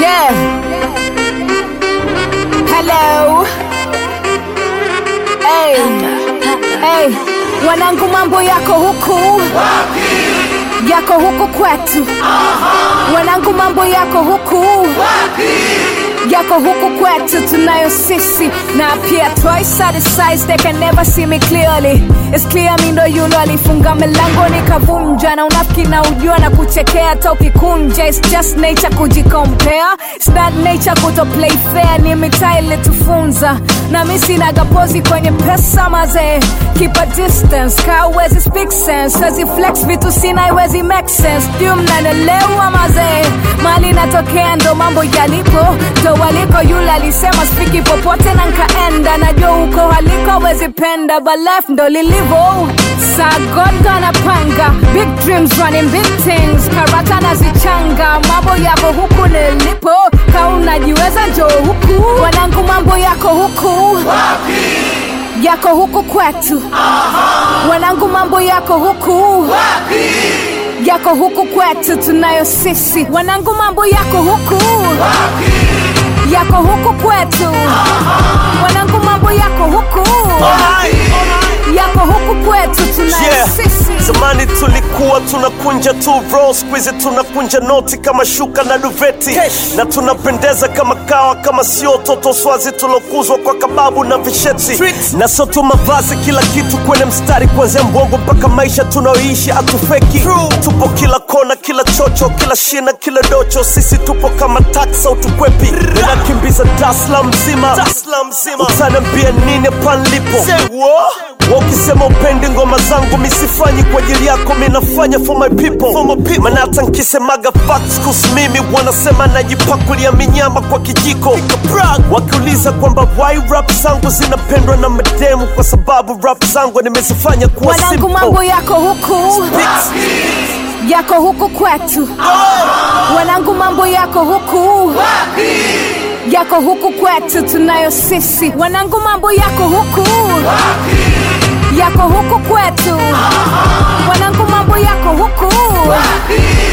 Yeah. Hello. Hey. Hey. Wanangu mambo yako huku yako huku kwetu wanangu mambo yako huku yako huku kwetu tunayo sisi na pia twice at the size they can never see me clearly It's clear mi ndo yule alifunga milango nikavunja na unafiki na ujua na kuchekea hata ukikunja It's just nature kujikompare It's not nature kuto play fair ni mitaa ilitufunza na mi sinaga pozi kwenye pesa mazee keep a distance ka uwezi speak sense wezi flex vitu sina iwezi make sense juu mnanelewa mazee mali natokea ndo mambo yalipo ndo waliko yule alisema spiki popote na nkaenda najua uko haliko wezi penda but life ndo lilivo Sa God gonna panga big dreams running big things karata nazichanga mambo yako huku nilipo ka unajiweza njoo huku wanangu mambo yako huku yako huku kwetu wanangu mambo yako huku yako huku kwetu tunayo sisi wanangu mambo yako huku yako huku kwetu wanangu mambo yako huku yako huku kwetu tunayo Yeah. sisi Zamani tulikuwa tunakunja tu bro, squeeze tunakunja noti kama shuka na duveti na tunapendeza kama kawa, kama sio toto swazi tulokuzwa kwa kababu na visheti na sio tu mavazi, kila kitu kwenye mstari, kuanzia mbongo mpaka maisha tunaoishi atufeki. Tupo kila kona, kila chocho, kila shina, kila docho, sisi tupo kama taksa utukwepi, ninakimbiza Dasla mzima, utaniambia nini panlipo wakisema upendi ngoma zangu misifanyi kwa ajili yako minafanya for my people, for my people. Maana hata nkisemaga facts kuhusu mimi wanasema najipakulia minyama kwa kijiko wakiuliza kwamba why rap zangu zinapendwa na mademu kwa sababu rap zangu nimezifanya kuwa wanangu mambo simple yako huku yako huku kwetu wanangu mambo yako huku yako huku kwetu tunayo sisi wanangu mambo yako huku yako huku kwetu wanangu mambo yako huku